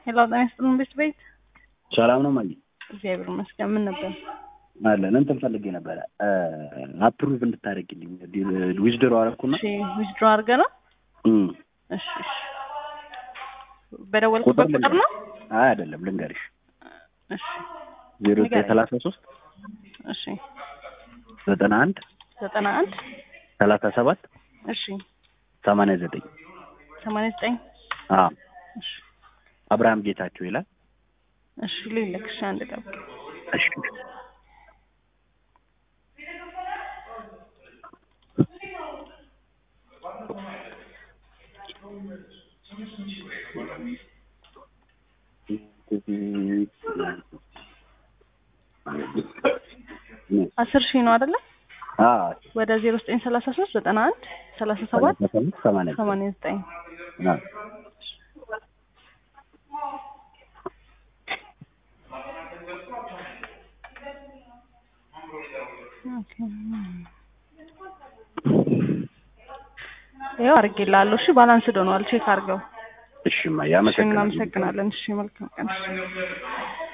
ሄሎ ጤና ይስጥልን ቤት ቤት ሰላም ነው ማየ እግዚአብሔር ይመስገን። ምን ነበር? አለን እንትን ፈልጌ ነበረ አፕሩቭ እንድታደርግልኝ ዊዝድሮ አረኩና እሺ ዊዝድሮ አድርገህ ነው? እም፣ እሺ እሺ። በደወልኩበት ቁጥር ቁጥር ነው? አይ አይደለም ልንገርሽ እሺ ዜሮ ዘጠኝ ንገረኝ። ሰላሳ ሶስት እሺ ዘጠና አንድ ዘጠና አንድ ሰላሳ ሰባት እሺ ሰማንያ ዘጠኝ ሰማንያ ዘጠኝ አዎ እሺ አብርሃም ጌታቸው ይላል። እሺ ልልክ እሺ አንድ ጠብቅ። እሺ አስር ሺህ ነው አይደለ? አዎ ወደ ዜሮ ዘጠኝ ሰላሳ ሶስት ዘጠና አንድ ሰላሳ ሰባት ሰላሳ ሰባት ሰማንያ ዘጠኝ ሰማንያ ዘጠኝ አዎ ይኸው አድርጌልሃለሁ። እሺ ባላንስ ሆኗል። ቼክ አድርገው። እሺ ማየ እሺ አመሰግናለሁ። እናመሰግናለን። እሺ መልካም ቀን።